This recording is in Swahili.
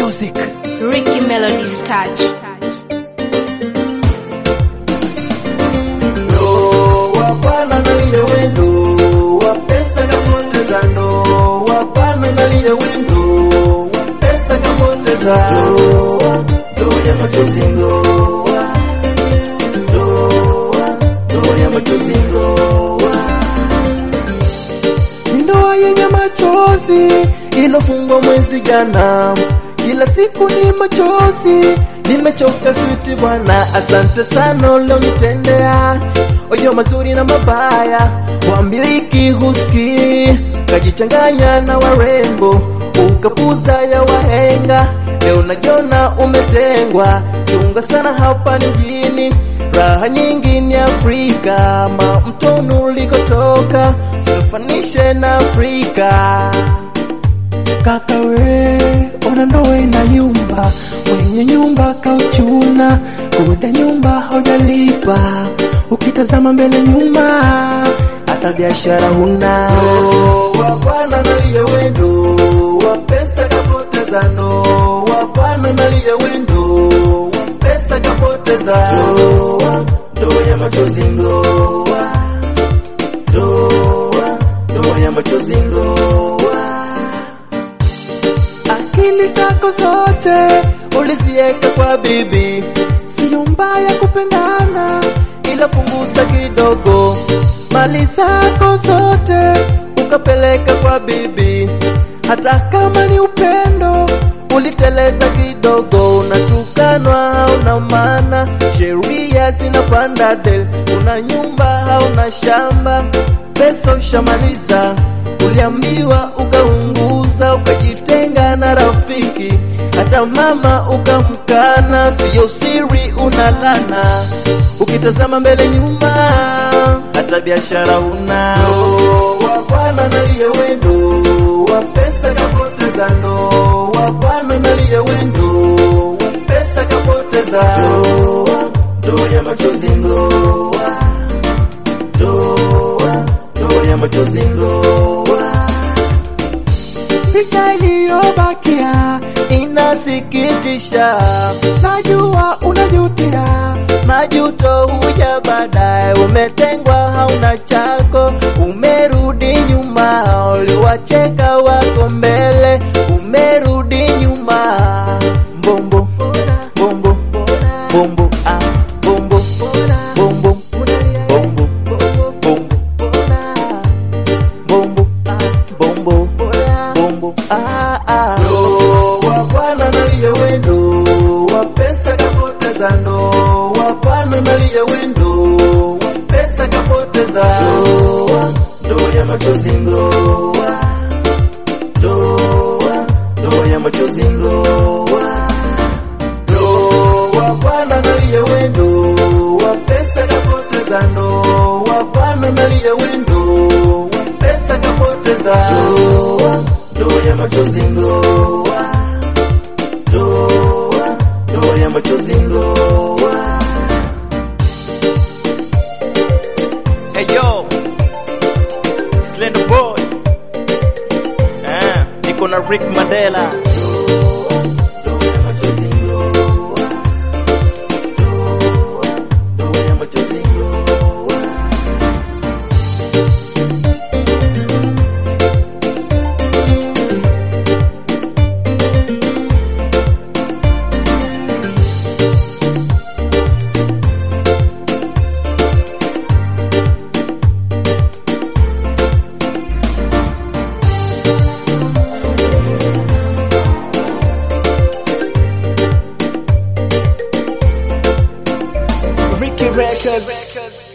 Music. Ricky Melody's touch. Ndoa bwana nalia wendo wa pesa kapoteza ndoa bwana nalia wendo wa pesa kapoteza ndoa ndoa ya machozi ndoa ndoa ndoa ya machozi ndoa ndoa yenye machozi ilofungwa mwezi jana kila siku ni machozi nimechoka switi bwana asante sana ulionitendea oyo mazuri na mabaya wamiliki huski kajichanganya na warembo ukapuza ya wahenga leo najiona umetengwa chunga sana hapa ni mjini raha nyingi ni Afrika ma mtonu ulikotoka sifanishe na Afrika kaka we ona ndoa inayumba mwenye nyumba kauchuna kuda nyumba haujalipa ukitazama mbele nyuma hata biashara huna ndoa bwana nalia wendo wa pesa kapoteza ndoa bwana nalia wendo wa pesa kapoteza ndoa ndoa ya machozi ndoa ndoa ndoa ya machozi ndoa akili zako zote uliziweka kwa bibi, siyo mbaya kupendana, ila punguza kidogo. Mali zako zote ukapeleka kwa bibi, hata kama ni upendo uliteleza kidogo, unatukanwa hauna maana, sheria zinapanda del, una nyumba hauna shamba, pesa ushamaliza, uliambiwa ukaunguza, ukajitenga na rafiki, hata mama ukamkana, siyo siri unalana, ukitazama mbele nyuma, hata biashara una ndoa bwana nalia wendo wa pesa kapoteza ndoa bwana nalia wendo wa pesa kapoteza ndoa ndoa ya machozi ndoa ndoa ndoa ya machozi ndoa picha iliyobakia inasikitisha, najua unajutia, majuto huja baadaye. Umetengwa hauna chako, umerudi nyuma, uliwacheka wako mbele, umerudi nyuma. Mbombo bombo bombo ah bombo bombo bombo bombo bombo ah bombo bombo ah ah ndoa bwana nalia wendo wa pesa kapoteza ndoa bwana nalia wendo wa pesa kapoteza ndoa ndoa ya machozi ndoa ndoa ndoa ya machozi ndoa ndoa bwana nalia wendo wa pesa kapoteza ndoa bwana nalia wendo wa pesa kapoteza ndoa ndoa ya machozi ndoa ndoa ndoa ya machozi ndoa Hey yo, Slender Boy. Eh, niko na Rick Mandela. ndoa ya machozi ndoa ndoa ndoa ya machozi ndoa Ricky Records.